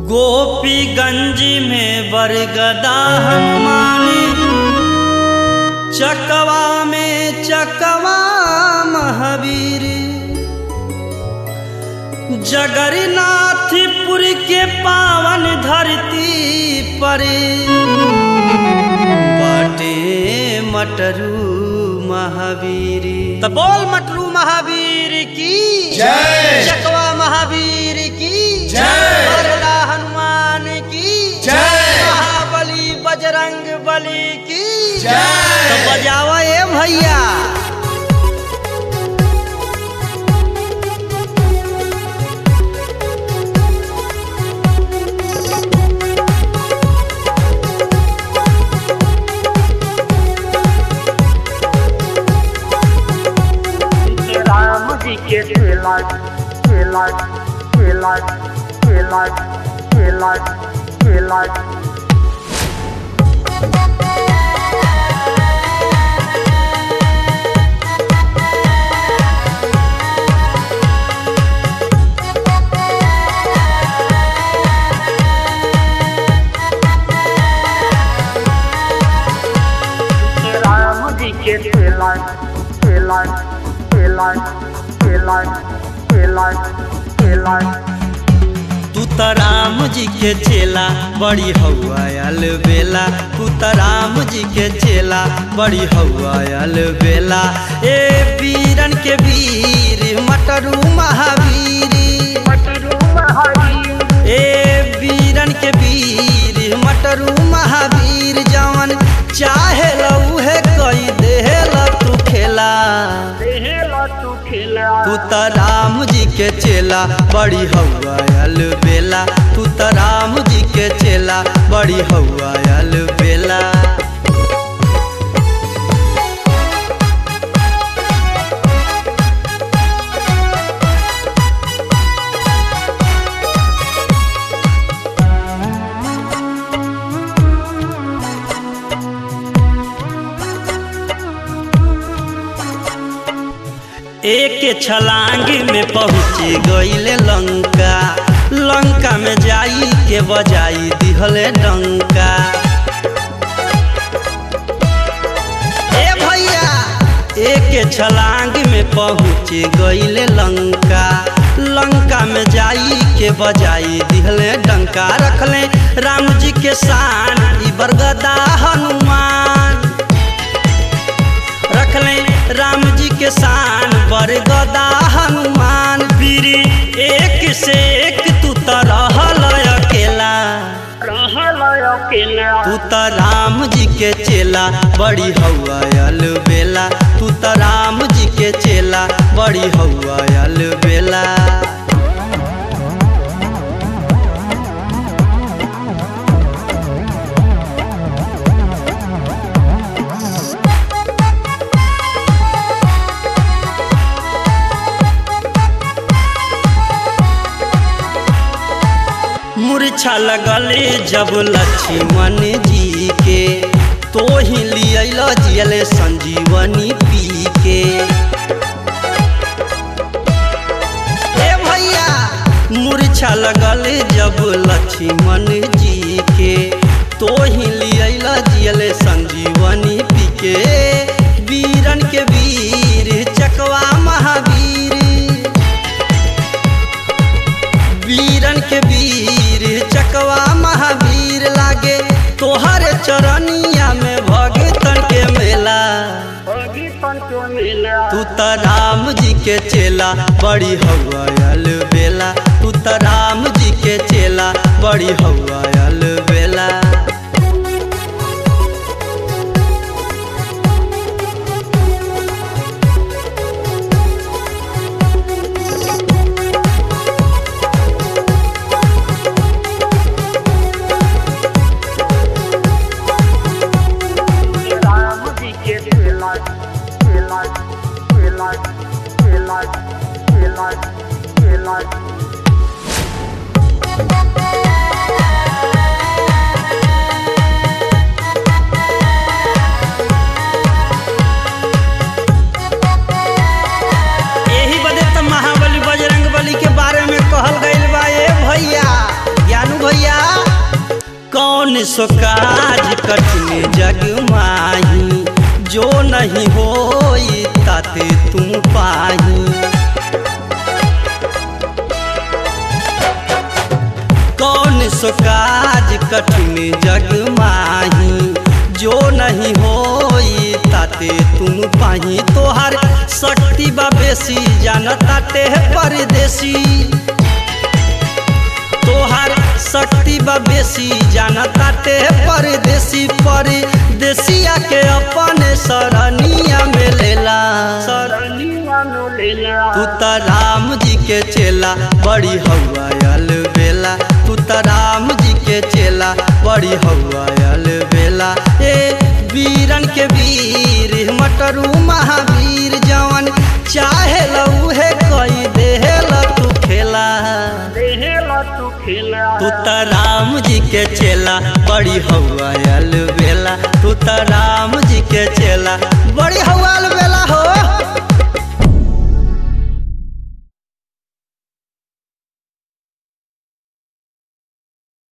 गोपीगंज में बरगदा हनुमान चकवा में चकवा महावीर जगन्नाथपुर के पावन धरती पर बाटे मटरू महावीर तो बोल मटरू महावीर की जय। चकवा महावीर की जय। बरला हनुमान की जय। महाबली बजरंग बली की जय। तो बजावा ए भैया राम जी के खेला खेला खेला खेला खेला खेला राम जी के खेला खेला खेला खेला खेला खेला तू त राम जी के चेला बड़ी हवायल बेला तू त राम जी के चेला बड़ी हवायल बेला ए वीरन के वीर मटरू महावीरी मटरू महावीर ए वीरन के वीर मटरू महावीर जवन चाहे लऊहे कई देहला तू खेला देहला तू खेला तू त राम जी के चेला बड़ी हवायल बेला तू त राम जी के चेला बड़ी हवायल बेला एक छलांग में पहुँच गईले लंका लंका में जाई के बजाई दिहले डंका ए भैया एक छलांग में पहुँच गईले लंका लंका में जाई के बजाई दिहले डंका रखले राम जी के शान ई बरगदा हनुमान रखले राम जी के शान बरगदा हनुमान वीर एक से एक तू त रहल अकेला रहला अकेला तू त राम जी के चेला बड़ी हवायल बेला तू त राम जी के चेला बड़ी हवायल बेला मूर्छा लगले जब लक्ष्मण जी के तो ही लियल जियल संजीवनी पी के ए भैया मूर्छा लगल जब लक्ष्मण जी के तो ही लियल जियल संजीवनी पी के वीरन के वीर चकवा महावीर वीरन के वीर चकवा महावीर लागे तोहर चरनिया में भगतन के मेला भगतन के मिला तू त राम जी के चेला बड़ी हवायल बेला तू त राम जी के चेला बड़ी हवायल बेला राम जी के खेला खेला खेला खेला खेला खेला सो काज कठिन जग माही जो नहीं होई ताते तुम पाही कौन सो काज कठिन जग माही जो नहीं होई ताते तुम पाही तोहर शक्ति बा बेसी जानताते है परदेसी तोहर शक्ति बा बेसी जानताते है परदेसी परदेसिया के अपने सरनिया में लेला सर रनिया में लेला तू त राम जी के चेला बड़ी हवायल बेला तू त राम जी के चेला बड़ी हवायल बेला ए वीरन के वीर मटरू महावीर जवन चाहे लऊहे कई देहल तू खेला देहेला तू खेला तू त राम जी के चेला बड़ी हवायल बेला तू त राम जी के चेला बड़ी